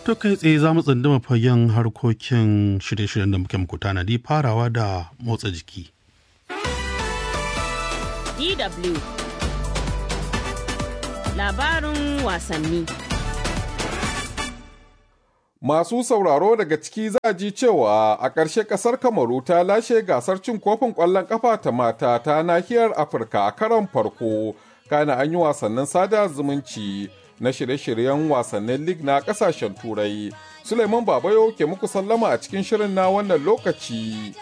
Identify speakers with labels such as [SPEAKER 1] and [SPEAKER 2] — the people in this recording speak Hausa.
[SPEAKER 1] To kai tsaye za mu tsunduma fagen harkokin shirye-shiryen da muke muku tanadi farawa da motsa jiki.
[SPEAKER 2] DW Labarin wasanni
[SPEAKER 3] Masu sauraro daga ciki za a ji cewa a ƙarshe ƙasar Kamaru ta lashe gasar cin kofin ƙwallon ƙafa ta mata ta nahiyar Afirka a karon farko, kana an yi wasannin sada zumunci na shirye-shiryen wasannin lig na ƙasashen Turai. Suleiman Babayo ke muku sallama a cikin shirin na wannan lokaci.